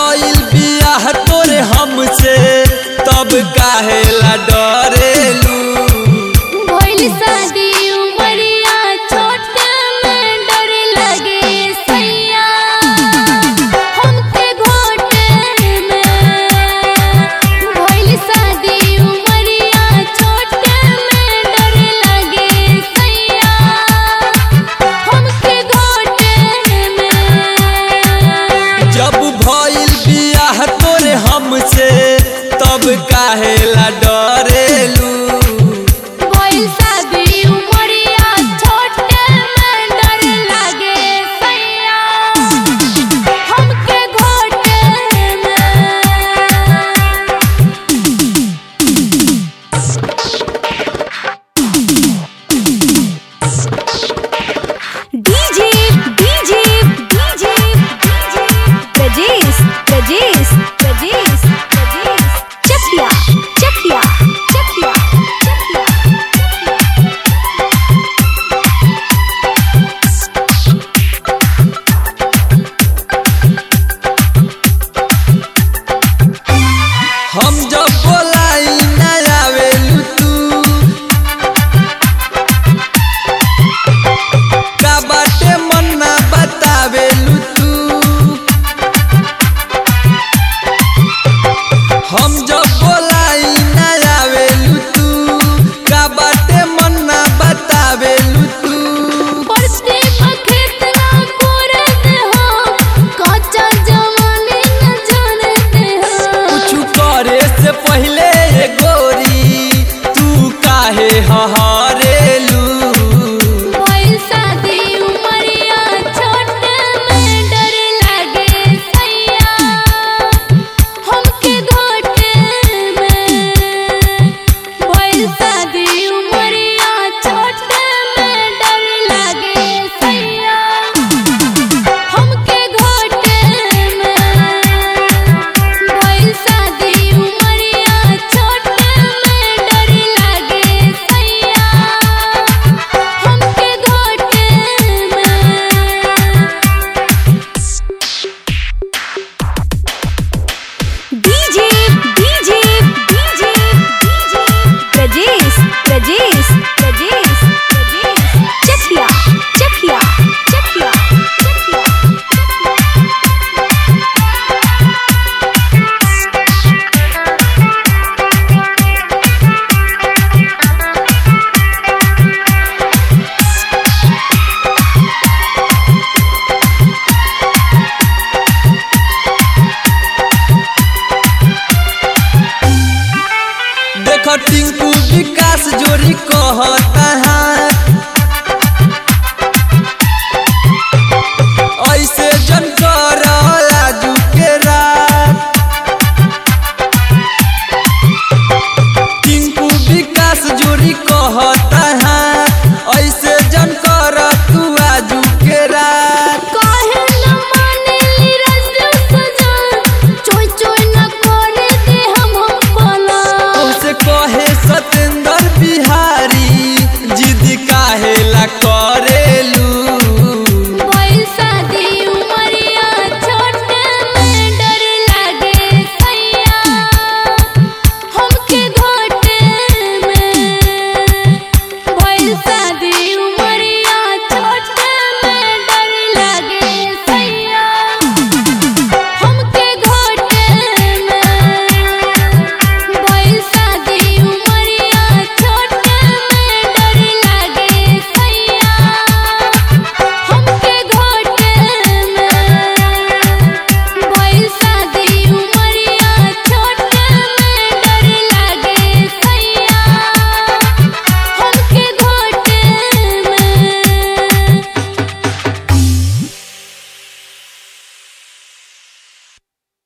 भइल बियाह तोरे हमसे तब काहेला डरेलू भइल शादी उमरिया छोट में डर लगे सैया हमके घोटे में भइल शादी उमरिया छोट में डर लगे सैया हमके घोटे में जब भइल बियाह तोरे हमसे तब काहेला डरेलू भइल शादी उमरिया छोट में डर लगे सैया हमके घोटे में DJ DJ DJ DJ Prajesh Prajesh Prajesh Prajesh Chakia Chakia Chakia Chakia हम जब बोलाई ना आवेलू तू का बाटे मन ना बतावेलू तू हम जब बोलाई ना आवेलू तू का बाटे मन ना बतावेलू तू पड़ते बखेत ना कोरत हो कच्चा जवानी न जानते हो कुछ करे से पहले ये गोरी तू काहे हहारेलू भइल शादी उमरिया छोट में डर लगे सैया हमके घोटे में भइल शादी उमरिया छोट में डर लगे सैया हमके घोटे में भइल शादी उमरिया छोट में डर लगे सैया हमके घोटे में DJ DJ DJ DJ Prajesh Prajesh